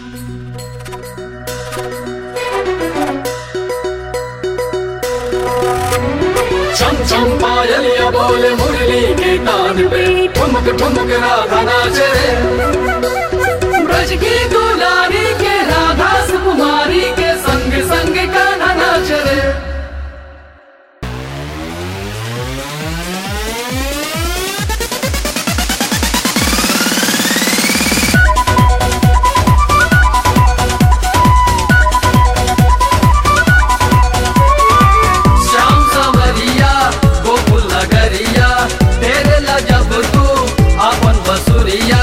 छम छम पायलिया बोले मुरली के कान पे ठुमक ठुमक राधा नाचे ब्रज की दुलारी के राधा सुकुमारी के संग संग कान्हा नाच रे श्याम सवरिया गोकुल नगरिया तेरे ला जब तू अपन बसुरिया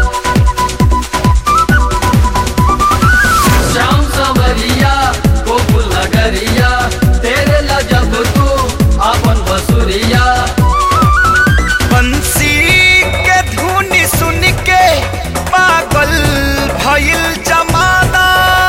श्याम सवरिया गोकुल नगरिया तेरे ला जब तू अपन बसुरिया बंसी के धुन सुन के पागल भइल जमाना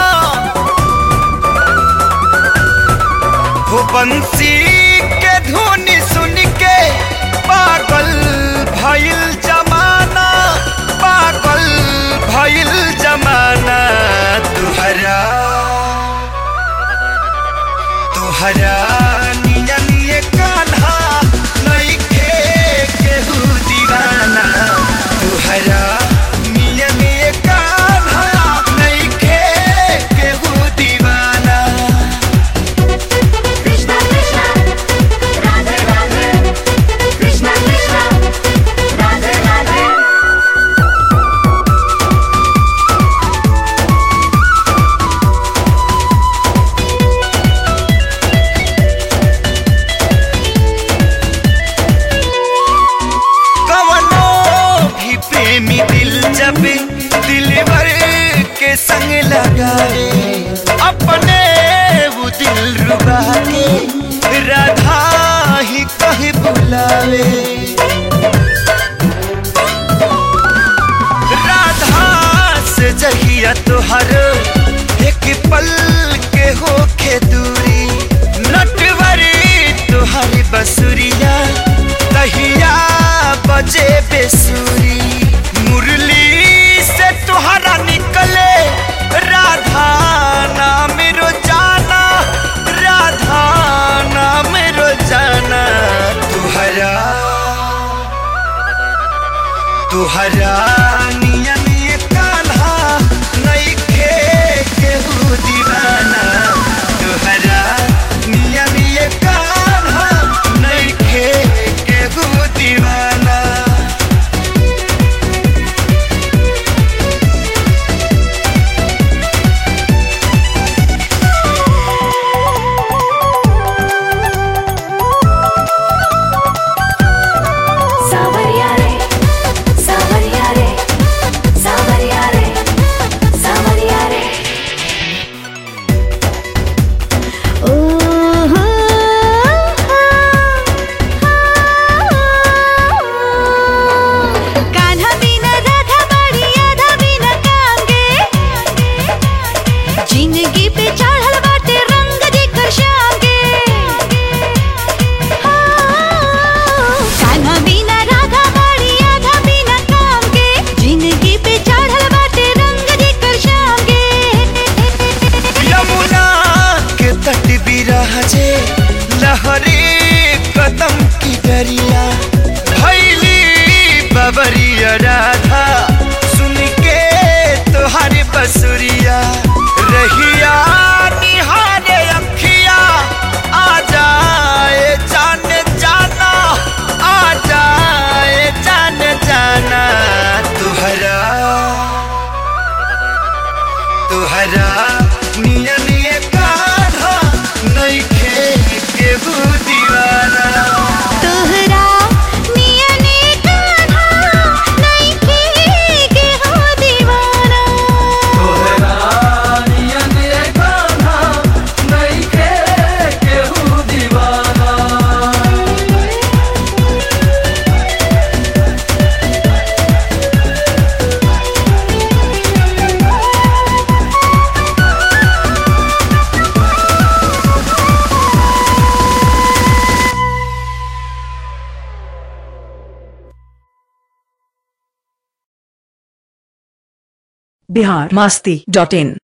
हो बंसी के धुन सुन के पागल भइल जमाना पागल भइल जमाना तुहरा तुहरा निया निये कान्हा नइखे केहू दीवाना तुहरा निया निये कान्हा नइखे केहू दीवाना Krishna Krishna Radhe Radhe Krishna Krishna Radhe Radhe कवनो भी प्रेमी दिल जब दिलवर के संग लगाए अपने वो दिल रुबा के राधा ही कहे बुलावे राधा से जहिया तुहर एक पल के होखे दूरी नटवरी तुहरी बसुरिया तहिया बजे बेसुरी मुरली से तुहरा निकले राधा नाम रोजाना राधा नाम रोजाना तुहरा तुहरा निया निये कान्हा नइखे केहू दीवाना तुहरा निया निये कान्हा नइखे केहू दीवाना Savarya re Savarya re Savarya re Savarya re Oh Kanha बिना राधा बड़ी आधा बिना कांगे जिंदगी पे चढ़ल बाटे रंग जेकर श्यामगे कान्हा बिना राधा बड़ी आधा बिना कांगे जिंदगी पे चढ़ल बाटे रंग जेकर श्यामगे यमुना के तट बिराजे लहरे कदम की दरिया भैली बबरिया राधा सुन के तोहारे बसुरिया रहिया निहारे अखिया आ जाए जान जाना आ जाए जान जाना तुहरा तुहरा निया निये कान्हा नइखे केहू दीवाना तोहरा नियने कान्हा नइखे के हो दीवाना तोहरा नियन ये कान्हा नइखे केहू दीवाना Krishna बिहार मास्ती डॉट इन